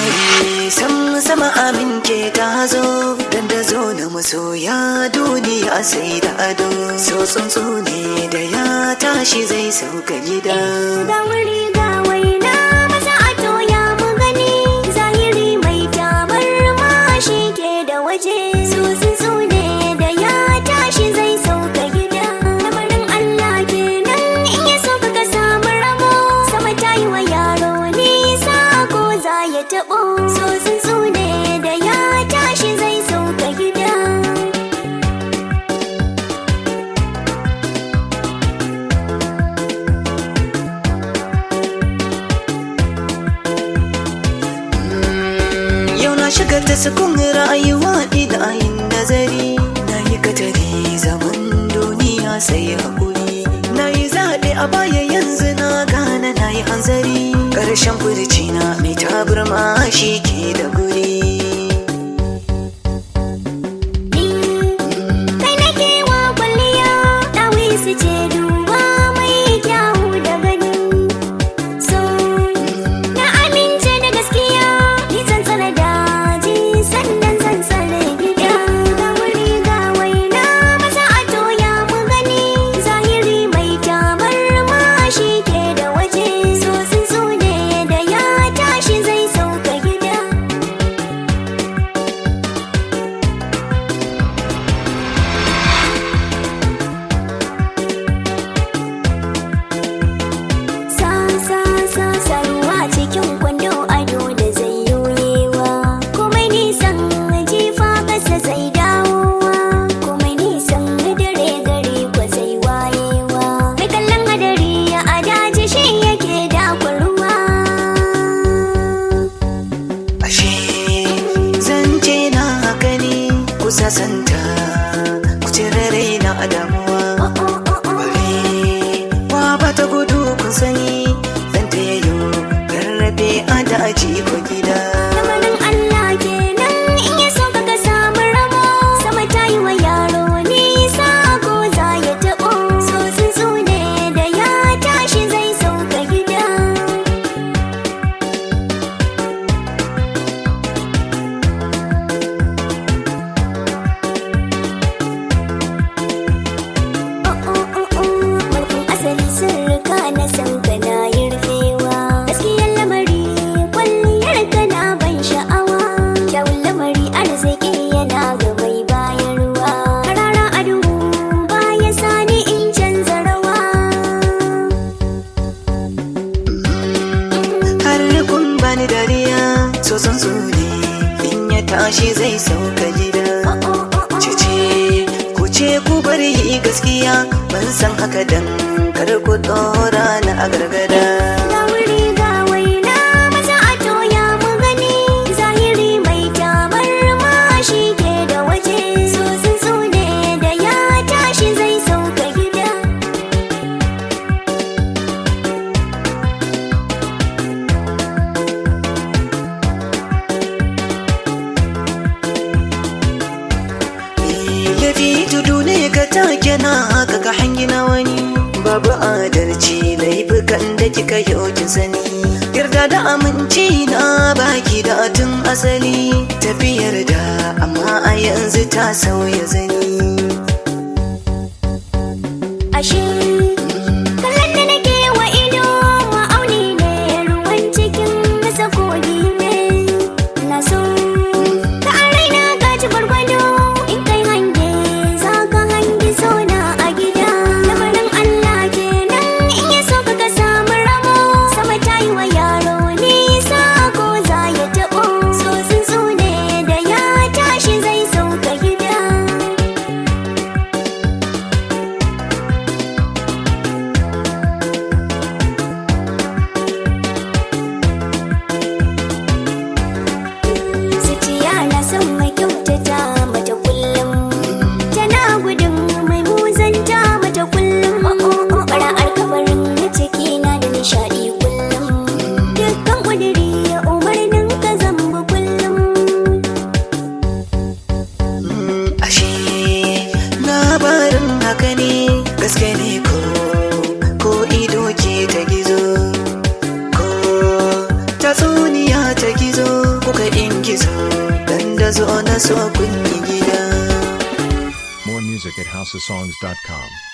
labari sam sama amin ke ta zo dan da zo na masoya duniya sai da ado so tsuntsu ne da ya tashi zai sauka gida Ga wuri ga waina maza a toya mu gani zahiri mai tamar ma shi ke da waje su sun su ne da ya tashi zai sauka gida lamarin Allah kenan in ya so ka samu rabo sama ta yi wa yaro nisa ko za ya taɓo so sun su ne da ya tashi zai sauka gida yau na shiga ta sukun rayuwa yin nazari na yi katari zaman duniya sai haƙuri na yi zaɓe a baya yanzu na gane na yi hanzari ƙarshen furici na mai taburma shi ke da guri Kai nake wa kwalliya ɗawi su ce duba mai kyawu da gani So na amince da gaskiya ni zan tsare daji sannan zan tsare gida Ga wuri ga waina maza a toya mu gani zahiri mai kyamar ma shi ke da waje So sun su ne da ya tashi zai sauka gida sa sa sa sa ruwa cikin kwando ado da zai yoyewa komai nisan jifa kasa zai dawowa komai nisan dare gari ko zai wayewa mai kallon hadari a daji shi yake dakwarwa ashe zance na haka ne kusa santa ku cire raina a damuwa bare wa ba ta gudu kun sani zan ta yayo rarrabe a daji ko gida lamarin Allah kenan in ya so ka samu rabo sama ta yi wa yaro nisa ko za ya taɓo so sun su ne da ya tashi zai sauka gida Mulkin asali sirrika na san ka na yi rufewa Gaskiyar lamari kwalliyar ka na ban sha'awa Kyawun lamari arziki yana ga mai bayarwa Karara a duhu baya sani in canza rawa har kun bani dariya so san su ne in ya tashi zai sauka gida cece ku ce ku bari yi gaskiya ban san haka dan kar ku dora na a gargada Ga wuri ga waina maza a toya mu gani Zahiri mai kyamar ma shi ke da waje So sun su ne da ya tashi zai sauka gida Lafi tudu ne ka take na haka ka hangi na wani babu adalci laifukan da kika yi kin sani yarda da aminci na baki da tun asali tafiyar da amma a yanzu ta sauya zani Ashe kallon da nake wa ido ma'auni ne ruwan cikin masa kogi ne Na so ka a raina ka ci gwargwado in kai hange za ka hangi sona a gida Lamarin Allah kenan in ya so ka ka samu rabo sama ta yi wa yaro nisa ko za ya taɓo So sun su ne da ya tashi zai sauka gida ta gizo kuka in gizo dan da zo na so kun yi gida More music at houseofsongs.com.